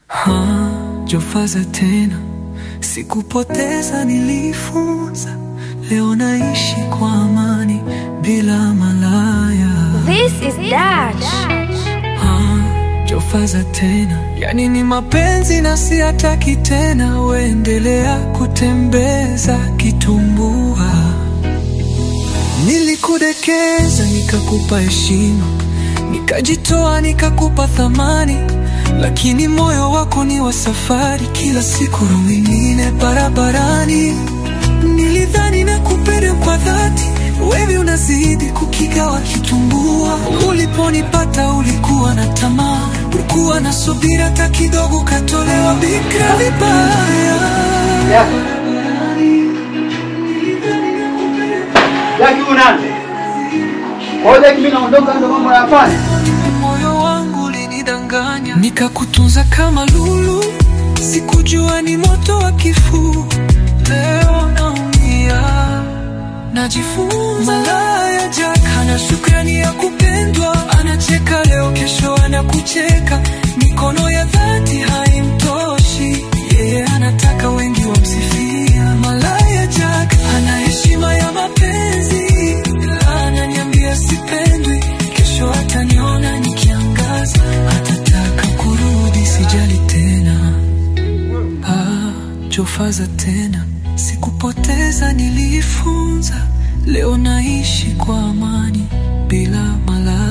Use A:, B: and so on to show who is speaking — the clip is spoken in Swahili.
A: Ha, Jofaza tena, sikupoteza, nilifunza. Leo naishi kwa amani bila malaya.
B: This is Dutch.
A: Ha, Jofaza tena, yani ni mapenzi na siataki tena. Weendelea kutembeza kitumbua. Nilikudekeza nikakupa heshima, nikajitoa nikakupa thamani, lakini moyo wako ni wa safari, kila siku roho nyingine barabarani. Nilidhani nakupenda kwa dhati, wewe unazidi kukigawa kitumbua. Uliponipata ulikuwa na tamaa, ulikuwa na subira, hata kidogo katolewa bikra vibaya.
C: Jaki unande. Kwa hiyo Jaki mimi naondoka ndo mambo nayafanya.
A: Moyo wangu ulinidanganya, nikakutunza kama lulu, sikujua ni moto wa kifuu. Leo naumia, najifunza. Malaya Jack hana shukrani ya kupendwa, anacheka leo, kesho anakucheka. Mikono ya dhati haimtoshi, yeye anataka wengi wamsifia. Malaya Jack hana heshima ya mapenzi, ila ananiambia sipendwi. Kesho ataniona nikiangaza, atataka kurudi, sijali tena. Ah, Jofaza tena, sikupoteza, nilifunza. Leo naishi kwa amani bila malaya.